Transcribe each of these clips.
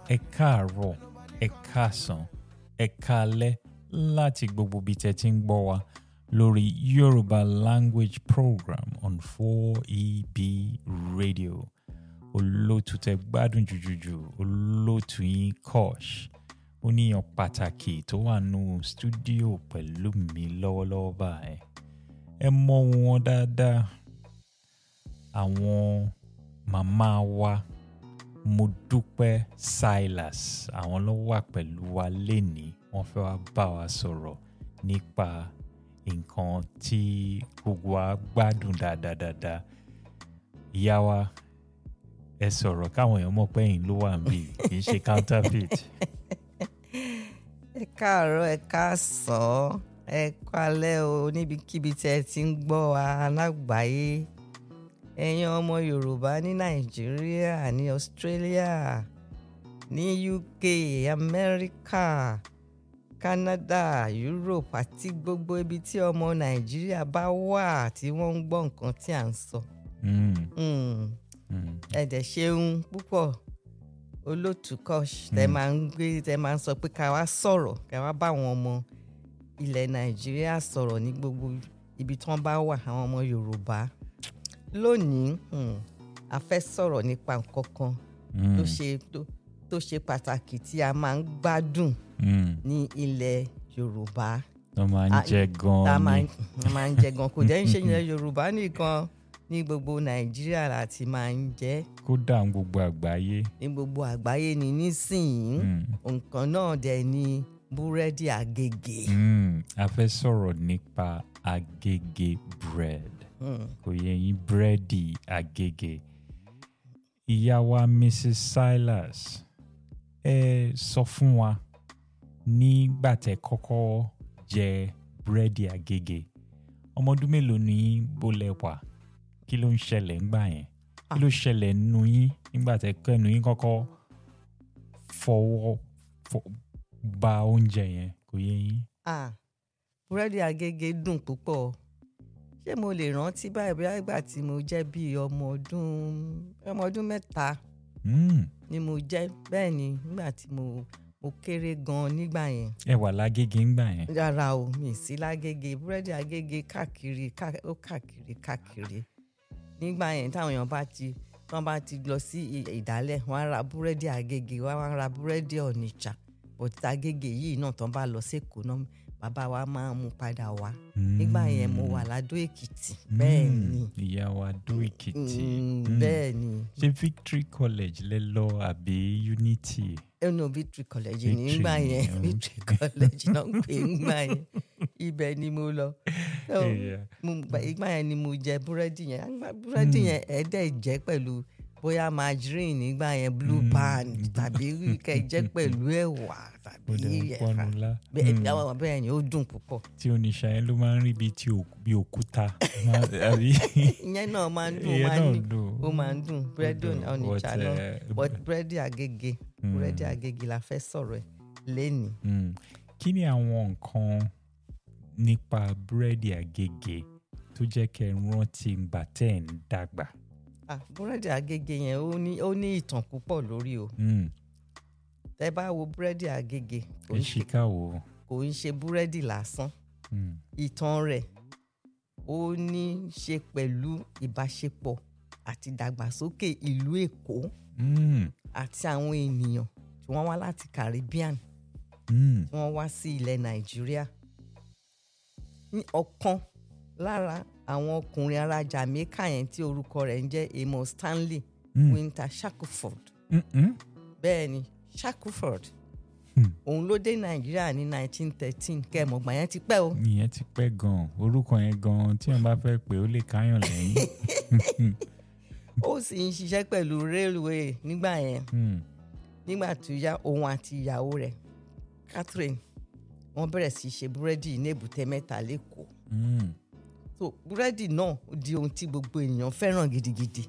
ẹ káàárọ̀ ẹ káàsán ẹ káalẹ́ láti gbogbo ibi tẹ́ ti ń gbọ́ wa lórí Yorùbá language program on 4EB radio olóòtú tẹ́ gbádùn jùjùjù olóòtú yín Kosh oníyàn pàtàkì tó wà nù stúdíò pẹ̀lú mi lọ́wọ́lọ́wọ́ báyìí ẹ mọ̀ wọn dáadáa àwọn màmá wa Modúpẹ́ Silas àwọn ló wà pẹ̀lú wa lénìí wọ́n fẹ́ wá bá wa sọ̀rọ̀ nípa nǹkan tí gbogbo wa gbádùn dáadáa ìyá wa ẹ sọ̀rọ̀ káwọn èèyàn mọ̀ pé ẹ̀yin ló wà níbí kì í ṣe counterfeit. ẹ káàárọ̀ ẹ káàsán ẹ kálẹ́ o níbikíbi tí ẹ ti ń gbọ́ wa lágbàáyé ẹ̀yin ọmọ yorùbá ní nàìjíríà ní australia ní uk amẹ́ríkà canada europe àti gbogbo ibi tí ọmọ nàìjíríà bá wà tí wọ́n ń gbọ́ nǹkan tí à ń sọ. Mm, Mm, mm. ẹ dẹ̀ ṣeun púpọ̀ olótú Kosh tẹ máa ń gbé tẹ máa ń sọ pé ká wá sọ̀rọ̀ ká wá bá àwọn ọmọ ilẹ̀ nàìjíríà sọ̀rọ̀ ní gbogbo ibi tí wọ́n bá wà àwọn ọmọ yorùbá lónìí hmm, a fẹ́ sọ̀rọ̀ nípa nǹkan kan tó Mm, ṣe tó- tó ṣe pàtàkì tí a máa ń gbádùn mm. ní ilẹ̀ yorùbá wọ́n máa ń Ah, jẹ tá a máa gan-an ń a máa ń jẹ gan kò jẹ́ ń ṣe ilẹ̀ yorùbá nìkan ní gbogbo nàìjíríà láti máa ń jẹ ni kódà ń gbogbo àgbáyé. ní gbogbo àgbáyé ni nísìnyí Mm, nǹkan náà dẹ̀ ni búrẹ́dì àgègè. mm. a fẹ́ sọ̀rọ̀ nípa agége bread Hmm. kò yẹ yín búrẹ́dì agége. ìyá wa Mrs. Silas ẹ sọ fún wa nígbà tẹ́ kọ́kọ́ jẹ búrẹ́dì agége ọmọ ọdún mélòó ni yín bó lẹ wà kí ló ń ṣẹlẹ̀ ńgbà yẹn kí ló ṣẹlẹ̀ nínú yín nígbà tẹ́ kẹ́nu yín kọ́kọ́ fọwọ́ fọ- ba oúnjẹ yẹn kò yẹ yín. Ah, búrẹ́dì àgègè dùn púpọ̀ ṣé mo lè rántí báyìí bóyá ìgbà tí mo jẹ́ bíi ọmọ ọdún ọmọ ọdún mẹ́ta Mm, ni mo jẹ́ bẹ́ẹ̀ ni nígbà tí mo mo kéré gan nígbà yẹn ẹ wà lágége ńgbà yẹn. rárá o mi sí lágége búrẹ́dì àgègè káàkiri ká- ó káàkiri káàkiri nígbà yẹn táwọn èèyàn bá ti wọ́n bá ti lọ sí ì- ìdálẹ̀ wọ́n á ra búrẹ́dì àgègè wọ́n á ra búrẹ́dì ọ̀nìjà bọ̀tí àgègè yìí náà tán bá lọ sékòó náà bàbá wa máa ń mú padà wá nígbà yẹn mo wà ládó èkìtì bẹ́ẹ̀ Mm, ni ìyá wa dó èkìtì. Mm, Mm. bẹ́ẹ̀ ni ṣé victory college lẹ lọ àbí unity. ẹnu victory college Victory nígbà ni, yẹn okay. victory college náà ń pè é nígbà yẹn ibẹ̀ ni mo lọ. So, Yeah. mo gba ìgbà yẹn ni mo jẹ búrẹ́dì yẹn Àgbà búrẹ́dì yẹn ẹ̀ẹ́dẹ̀ jẹ́ pẹ̀lú bóyá margarine nígbà yẹn blue Mm. band tàbí kẹ́ jẹ́ pẹ̀lú ẹ̀wà tàbí ó dẹ̀ ń ẹ̀fà pọnu lá. bẹ́ẹ̀ Mm. bẹ́ẹ̀ bẹ́ẹ̀ ni ó dùn púpọ̀ tí oníṣà yẹn ló máa ń rí bíi ti òkú- bíi òkúta. Máa- àbí? ìyẹn náà máa ń dùn ó Ìyẹn máa ń náà ní dùn. ó máa ń dùn búrẹ́dì dùn, ọ̀nìjà but, náà eh, but búrẹ́dì àgègè búrẹ́dì Mm. àgègè la fẹ́ sọ̀rọ̀ ẹ̀ lẹ́nìí. Mm. kí ni àwọn nǹkan nípa búrẹ́dì àgègè tó jẹ́ kẹ́ ẹ rántí ìgbà tẹ́ ẹ̀ ń dàgbà? Ah, búrẹ́dì àgègè yẹn ó ní ó ní ìtàn púpọ̀ lórí o Mm. tẹ́ bá wo búrẹ́dì àgègè kò ẹ ń ṣe ṣìkà wò. kò ń ṣe búrẹ́dì lásán Mm. ìtàn rẹ̀ ó ní í ṣe pẹ̀lú ìbáṣepọ̀ àti ìdàgbàsókè ìlú Èkó Mm. àti àwọn ènìyàn tí wọ́n wá láti Caribbean Mm. tí wọ́n wá sí ilẹ̀ Nàìjíríà ní ọ̀kan lára àwọn ọkùnrin ará Jamaica yẹn tí orúkọ rẹ̀ ń jẹ́ Amos Stanley Mm. Winter Shackelford Mm-mm. bẹ́ẹ̀ ni Shackelford Hmm. òun ló dé Nàìjíríà ní 1913 kẹ́ẹ̀mọ̀gbà yẹn ti pẹ́ o ìyẹn ti pẹ́ gan-an orúkọ yẹn gan-an tí wọ́n bá fẹ́ pé ó lè káyàn lẹ́yìn. ó sì ń ṣiṣẹ́ pẹ̀lú railway nígbà yẹn Mm. nígbà tó yá òun àti ìyàwó rẹ̀ Catherine wọ́n bẹ̀rẹ̀ sí í ṣe búrẹ́dì ní èbúté mẹ́ta lẹ́kọ̀ọ́ Mm. so búrẹ́dì náà ó di ohun tí gbogbo ènìyàn fẹ́ràn gidigidi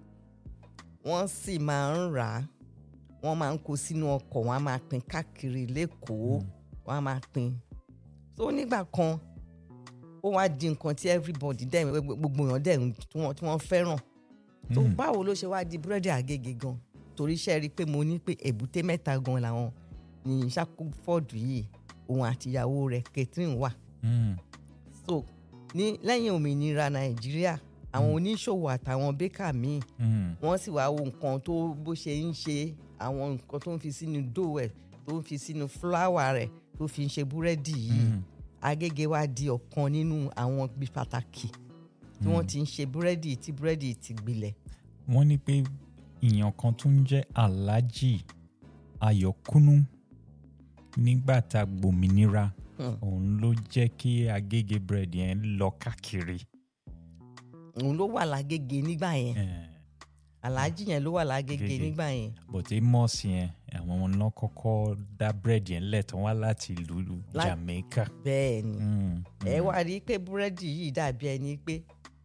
wọ́n sì máa ń rà á wọ́n máa ń kó sínú ọkọ̀ wọ́n á máa pín káàkiri lẹ́kọ̀ọ́ wọ́n á máa pín so nígbà kan ó wá di nǹkan tí everybody dẹ̀ gbogbo èèyàn dẹ̀ ń- tí wọ́n tí wọ́n fẹ́ràn so Mm. báwo ló ṣe wá di búrẹ́dì àgègè gan torí iṣẹ́ rí i pé mo ní pé èbúté mẹ́ta gan làwọn ní Shackleford yìí òun àtìyàwó rẹ̀ Catherine wà Mm. so ní lẹ́yìn òmìnira Nàìjíríà àwọn oníṣòwò àtàwọn bẹ́kà míì Mm. wọ́n sì wá wo nǹkan tó bó ṣe ń ṣe àwọn nǹkan tó ń fi sínú dough ẹ̀ tó ń fi sínú fúláwà rẹ̀ tó fi ń ṣe búrẹ́dì yìí Mm. Agége wá di ọ̀kan nínú àwọn ibi pàtàkì tí wọ́n ti ń ṣe búrẹ́dì tí búrẹ́dì ti gbilẹ̀ wọ́n ní pé èèyàn kan tó ń jẹ́ Alhaji Ayọ̀kúnú nígbà tá a gbòmìnira Hmm. òun ló jẹ́ kí Agége bread yẹn lọ káàkiri. òun ló wà lágége nígbà yẹn Eh, aláàjì yẹn ló wà lágége Agége. nígbà yẹn but Amos yẹn àwọn náà kọ́kọ́ dá bread yẹn lẹ̀ tán wá láti ìlú Lá- Jamaica. bẹ́ẹ̀ ni Mm, ẹ mm, wá rí i pé búrẹ́dì yìí dàbí ẹni pé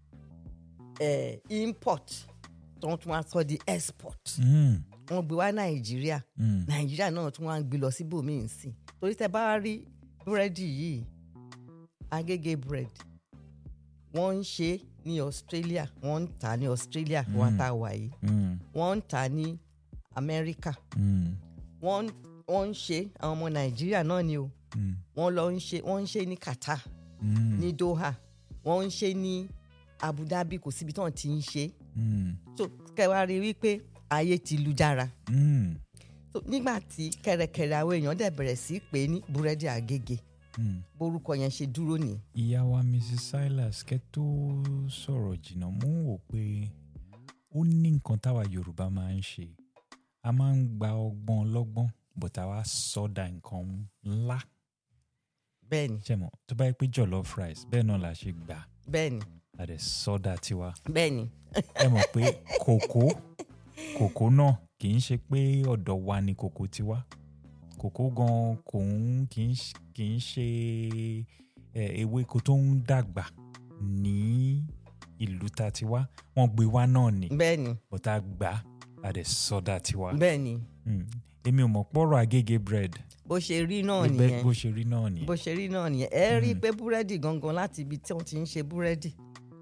ẹ import tó ń tún wá sọ di export mm, wọ́n gbé wá Nàìjíríà mm, nàìjíríà náà tún wá ń gbé lọ síbòmíì sí i torí tẹ bá rí búrẹ́dì yìí agége bread wọ́n ń ṣe é ní australia wọ́n ń tà á ní australia Mm. wọ́n tá a wà yìí mm, wọ́n ń tà á ní amẹ́ríkà mm, wọ́n wọ́n ń ṣe é àwọn ọmọ nàìjíríà náà ni o mm, wọ́n lọ ń ṣe wọ́n ń ṣe é ní qatar mm, ní doha wọ́n ń ṣe é ní abu dhabi kò síbi tí wọ́n ti ń ṣe é mm, so kẹwàá rí i wípé ayé ti lu jára mm, so nígbà tí kẹrẹkẹrẹ àwọn èèyàn dẹ̀ bẹ̀rẹ̀ sí í pè é ní búrẹ́dì àgègè mm. borúkọ yẹn ṣe dúró ní. ìyá wa mrs silas kẹ́ tó sọ̀rọ̀ jìnnà mú wò pé ó ní nǹkan táwa yorùbá máa ń ṣe a máa ń gba ọgbọ́n ọlọ́gbọ́n but àwa sọ́dà nǹkan ńlá bẹ́ẹ̀ni ṣẹ̀mọ̀ tó bá yẹ pé jollof rice bẹ́ẹ̀ náà la ṣe gbà bẹ́ẹ̀ni a dẹ̀ sọ́dà tiwa bẹ́ẹ̀ni ẹ mọ̀ pé kòkó kòkó náà kì í ṣe pé ọ̀dọ̀ wa ni kòkó ti wá kòkó gan kò ń kì í ṣ- kì í ṣe ẹ, ewéko tó ń dàgbà ní ìlú ta ti wá wọ́n gbé wá náà ni bẹ́ẹ̀ni bọ́tà gbà á dẹ̀ sọ́dà tiwa. bẹ́ẹ̀ni Mm. èmi ò mọ̀ pọ̀rọ̀ agége bread bó ṣe rí náà bẹ́ẹ̀ nìyẹn bó ṣe rí náà nìyẹn. bó ṣe rí náà nìyẹn ẹ rí i pé búrẹ́dì gangan láti ibi tí wọ́n ti ń ṣe búrẹ́dì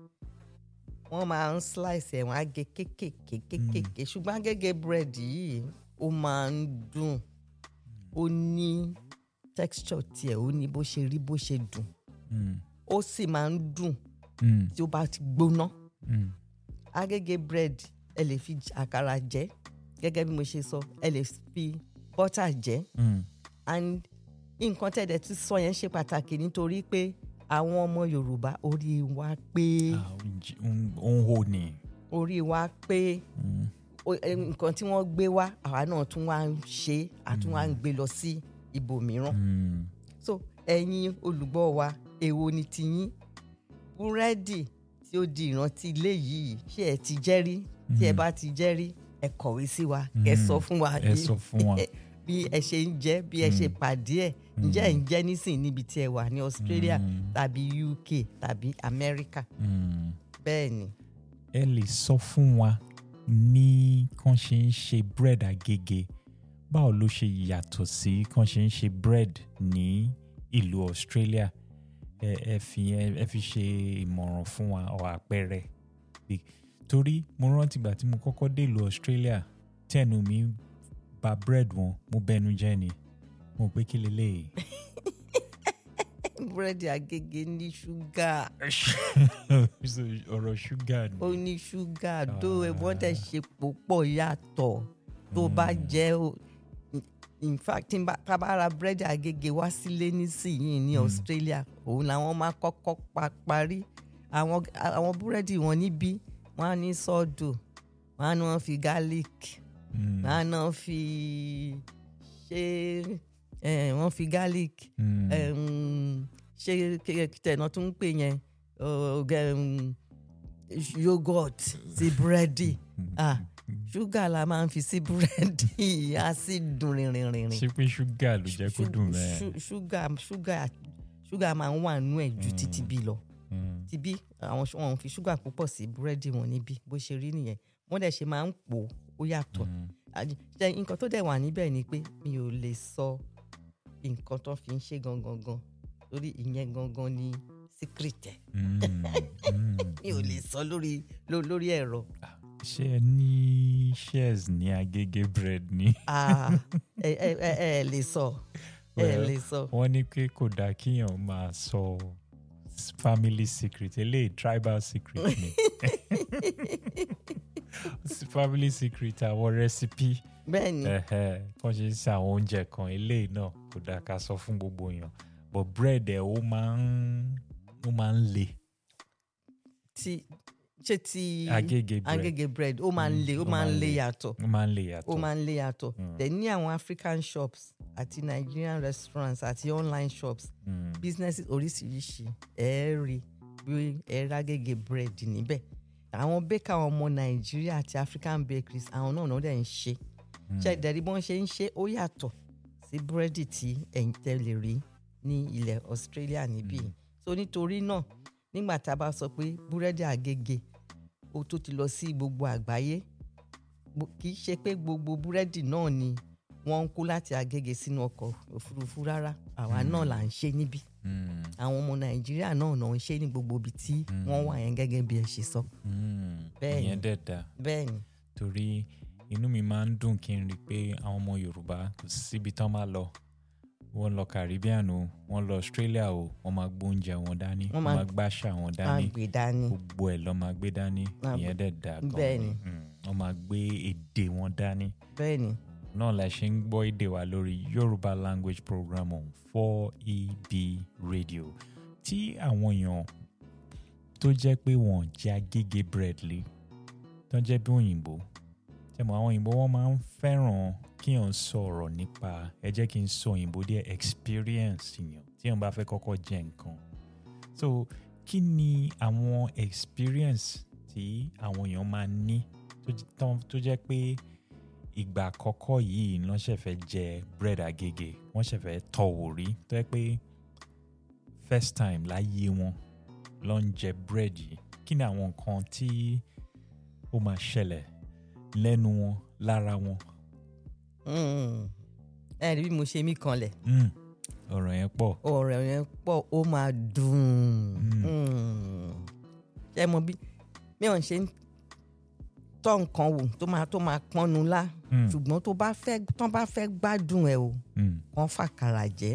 wọ́n máa ń slice ẹ̀ wọ́n á gé kéékèèké kéékèèké ṣùgbọ́n agége búrẹ́dì yìí ó máa ń dùn ó ní texture tiẹ̀ ó ní bó ṣe rí bó ṣe dùn Mm. ó sì máa ń dùn Mm. tí ó bá ti gbóná Mm. agége bread ẹ lè fi j- àkàrà jẹ gẹ́gẹ́ bí mo ṣe sọ ẹ lè fi butter jẹ Mm. and nǹkan tẹ̀dẹ̀ tí sọ yẹn ṣe pàtàkì nítorí pé àwọn ọmọ yorùbá orí wa pé Ah, ó ń jí- ó ń- ó ń hò ní. orí wa pé Mm. o- eh, nǹkan tí wọ́n gbé wá àwa náà tún wá ń ṣe àtún wá ń gbé lọ sí ibòmíràn Mm. so ẹ̀yin olùgbọ́ wa èwo ni tiyín búrẹ́dì tí ó di ìrántí ilé yìí ṣé ẹ ti jẹ́ rí tí ẹ bá ti jẹ́ rí ẹ kọ̀wé sí wa ẹ Mm. sọ fún wa ẹ bí- sọ fún wa. bí ẹ ṣe ń jẹ bí ẹ ṣe pàdé ẹ ǹjẹ́ ẹ ń jẹ nísìn níbi tí ẹ wà ní Australia Mm. tàbí UK tàbí America Mm. bẹ́ẹ̀ ni ẹ lè sọ fún wa ní kàn ṣe ń ṣe bread agége báwo ló ṣe yàtọ̀ sí kàn ṣe ń ṣe bread ní ìlú Australia ẹ ẹ fi ẹ ẹ fi ṣe ìmọ̀ràn fún wa ọ àpẹẹrẹ Bí- torí mo rántí ìgbà tí mo kọ́kọ́ dé ìlú Australia tí ẹnu mi bà bread wọn mo bẹnu jẹ́ ni mo pé kí leléyìí. búrẹ́dì Agége ní ṣúgà So, ọ̀rọ̀ ṣúgà ni. ó ní ṣúgà tó wọ́n tẹ̀ ṣe púpọ̀ yàtọ̀ tó bá jẹ́ o in fact tí n bá tá a bá ra búrẹ́dì Agége wá sílé nísìnyìí ní Australia òun làwọn máa kọ́kọ́ pa parí àwọn àwọn búrẹ́dì wọn níbí wọ́n á ní sọ́ọ̀dù wọ́n á ní wọ́n fi garlic Mm, wọ́n á náà fi ṣe eh, wọ́n fi garlic mm, um, ṣe tẹ̀nà tó ń pè yẹn uh, um, yogurt sí búrẹ́dì ah ṣúgà la máa ń fi sí búrẹ́dì á sì dùn rìnrìnrìn. ṣé pé ṣúgà ló jẹ́ kó dùn mẹ́ẹ̀. ṣúgà ṣúgà ṣúgà máa ń wà nú ẹ̀ ju títí bí lọ Mm, tibí àwọn ṣ- wọn ò fi ṣúgà púpọ̀ sí búrẹ́dì wọn níbí bó ṣe rí nìyẹn wọ́n dẹ̀ ṣe máa ń pò ó yàtọ̀ mm, Àj- ṣe nǹkan tó dẹ̀ wà níbẹ̀ ni pé mi ò lè sọ nǹkan tó fi ń ṣe gangan gan lórí ìyẹn gangan ni secret ẹ̀ mm, mm, mi ò lè sọ lórí ló- lórí ẹ̀rọ ṣé ẹ ní shares ní agége bread ni. Ah, ẹ ẹ ẹ ẹ lè sọ ẹ Well, lè sọ. wọ́n ní pé kò dáa kíyàn máa sọ s- family secret eléyìí tribal secret ni S- family secret àwọn recipe bẹ́ẹ̀ ni ẹ̀hẹ́, kàn ṣe ń ṣe àwọn oúnjẹ kan eléyìí náà kò dáa ká sọ fún gbogbo èèyàn but bread ẹ̀ ó máa ń ó máa ń le ti ṣe ti agége bread agége bread ó máa ń Mm, le ó ó máa máa ń ń le le. yàtọ̀ ó máa ń le ó yàtọ̀ máa ń le yàtọ̀ Mm. dẹ̀ ní àwọn african shops àti nigerian restaurants àti online shops Mm, businesses oríṣiríṣi ẹ rí bí ẹ rágége bread níbẹ̀ àwọn baker ọmọ nàìjíríà àti african bakeries àwọn náà náà dẹ̀ ń ṣe mm, ṣe ìdẹ̀rí bọ́n ṣe ń ṣe ó yàtọ̀ sí búrẹ́dì tí ẹ̀yin tẹ́ lè rí ní ilẹ̀ australia níbí Mm. so nítorí náà nígbà tá a bá sọ pé búrẹ́dì àgègè ó tó ti lọ sí gbogbo àgbáyé gbo- kì í ṣe pé gbogbo búrẹ́dì náà ni wọ́n ń kó láti àgègè sínú ọkọ̀ òfurufú rárá àwa náà là ń ṣe níbí mm, àwọn ọmọ nàìjíríà náà náà ń ṣe ní gbogbo ibi tí wọ́n wà yẹn gẹ́gẹ́ bí ẹ ṣe sọ mm. Bẹ́ẹ̀ni. ìyẹn dẹ̀ dáa bẹ́ẹ̀ ni torí inú mi máa ń dùn kí n rí i pé àwọn ọmọ yorùbá kò síbi tán máa lọ wọ́n lọ caribbean o wọ́n lọ australia o wọ́n máa gbóúnjẹ wọn dání Wọ́n wọ́n máa- máa gbàṣà wọn á dání gbé dání gbogbo ẹ̀ lọ́ máa gbé dání Máa ìyẹn dẹ̀ dáa gan bẹ́ẹ̀ ni. Mm, wọ́n máa gbé èdè wọn dání bẹ́ẹ̀ ni náà la ṣe ń gbọ́ èdè wa lórí yorùbá language program on 4eb radio tí àwọn èèyàn tó jẹ́ pé wọ́n jẹ́ agége bread lé tó jẹ́ bí òyìnbó tẹmọ àwọn òyìnbó wọn máa ń fẹ́ràn kí èèyàn sọ̀rọ̀ nípa ẹ jẹ́ kí n sọ òyìnbó díẹ̀ experience yàn tí èèyàn bá fẹ́ kọ́kọ́ jẹ nǹkan so kí ni àwọn experience tí àwọn èèyàn máa ní tó j- tán- tó jẹ́ pé ìgbà àkọ́kọ́ yìí ló ṣẹ̀ fẹ́ jẹ bread agége wọ́n ṣẹ̀ fẹ́ tọ̀wò rí tó jẹ́ pé first time láyé wọn ló ń jẹ bread yìí kí ni àwọn nǹkan tí ó máa ṣẹlẹ̀ lẹ́nu wọn lára wọn. Mm. ẹ rí bí mo ṣe mí kanlẹ̀ Mm, ọ̀rọ̀ yẹn pọ̀. ọ̀rọ̀ yẹn pọ̀ ó máa dùn Mm. Mm. ṣe mọ bí mi ò ń ṣe ń tọ́ nǹkan wò tó máa tó máa pọ́nnu lá Mm, ṣùgbọ́n tó bá fẹ́ tán bá fẹ́ gbádùn ẹ̀ o mm, kàn fàkàrà jẹ́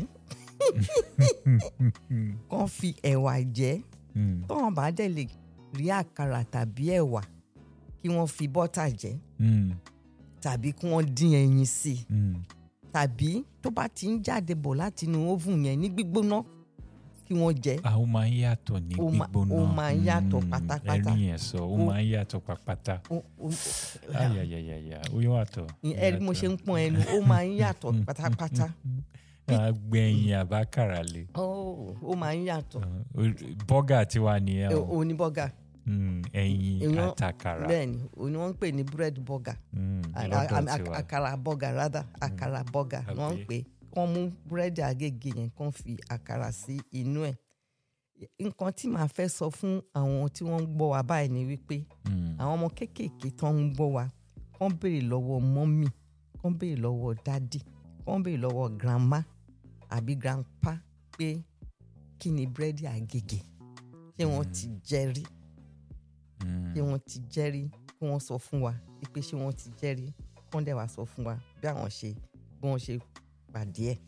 kàn fi ẹ̀wà jẹ́ mm, tọ́wọ́n bá dẹ̀ lè rí àkàrà tàbí ẹ̀wà kí wọ́n fi bọ́tà jẹ́ mm, tàbí kí wọ́n dín ẹyin sí i mm. tàbí tó bá ti ń jáde bọ̀ láti inú oven yẹn ní gbígbóná kí wọ́n jẹ Ah, ó máa ń yàtọ̀ ní Ó ma- gbígbóná. ó máa ń yàtọ̀ Mm, pátápátá. ẹ̀rí yẹn sọ ó Ó- máa ń yàtọ̀ pátápátá. Ó- ó- ayayayaya ó yàtọ̀. ẹ rí bí mo ṣe ń pọ́n ẹnu ó máa ń yàtọ̀ pátápátá àgbẹ̀yìn àbákàrà lè. Ó- ó máa ń yàtọ̀ bọ́gà tiwa nìyẹn o oníbọ́gà Mm, ẹyin Èèyàn- àtàkàrà bẹ́ẹ̀ ni òní wọ́n ń pè ní bread burger Mm, A- a- lọ́dọ̀ a- tiwa. àkàrà burger rather àkàrà burger ni wọ́n ń Àbí? pè kán mú búrẹ́dì àgègè yẹn kán fi àkàrà sí inú ẹ̀ nǹkan tí màá fẹ́ sọ fún àwọn tí wọ́n ń gbọ́ wa báyìí ni wípé Mm, àwọn ọmọ kéékèèké tó ń gbọ́ wa kán béèrè lọ́wọ́ mọ́mì kán béèrè lọ́wọ́ dádì kán béèrè lọ́wọ́ grandma àbí grandpa pé kí ni búrẹ́dì àgègè ṣé wọ́n ti jẹ rí mm. ṣé wọ́n ti jẹ́ rí kí wọ́n sọ fún wa pé ṣé wọ́n ti jẹ́ rí kán dẹ̀ wá sọ fún wa bí àwọn ṣe bí wọ́n ṣe pàdé ẹ̀.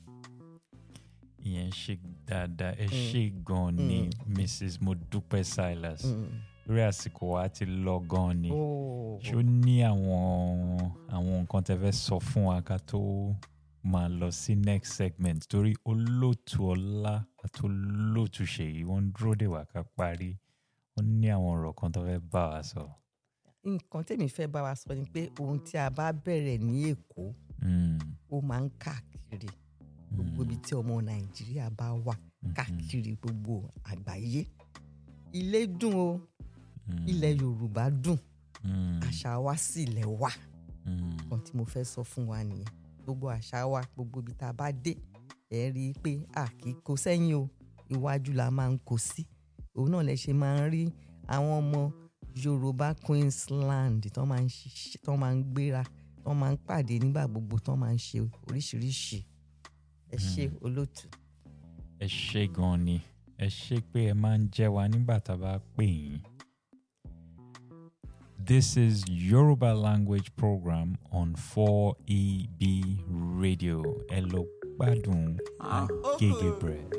ìyẹn ṣe dáadáa ẹ ṣe gan ni mrs modupe silas lórí àsìkò wa ti lọ gan ni ṣó ní àwọn àwọn nǹkan tẹ fẹ́ sọ fún wa ká tó máa lọ sí next segment torí olóòtú ọlá àti olóòtú ṣèyí wọ́n ń dúró dè wá ká parí wọ́n ní àwọn ọ̀rọ̀ kan tó fẹ́ bá wa sọ. nǹkan tèmi fẹ́ bá wa sọ ni pé ohun tí a bá bẹ̀rẹ̀ ní èkó Mm, ó máa ń káàkiri gbogbo ibi tí ọmọ nàìjíríà bá wà káàkiri gbogbo àgbáyé ilé dùn o mm, ilẹ̀ yorùbá dùn mm, àṣà wa sì lẹ̀ wà mm, kan tí mo fẹ́ sọ fún wa nìyẹn gbogbo àṣà wa gbogbo ibi tá a bá dé ẹ rí i pé a kì í kó sẹ́yìn o iwájú la máa ń kó sí òun náà lẹ ṣe máa ń rí àwọn ọmọ yorùbá queensland tó máa ń ṣiṣẹ́ tó máa ń gbéra tó máa ń pàdé nígbà gbogbo tó máa ń ṣe oríṣiríṣi ẹ ṣe olóòtú. ẹ ṣe gan ni ẹ ṣe pé ẹ máa ń jẹ́ wa nígbà tá a bá pè yín This is Yoruba language program on 4EB Radio. Hello, Badun and Gege Bread.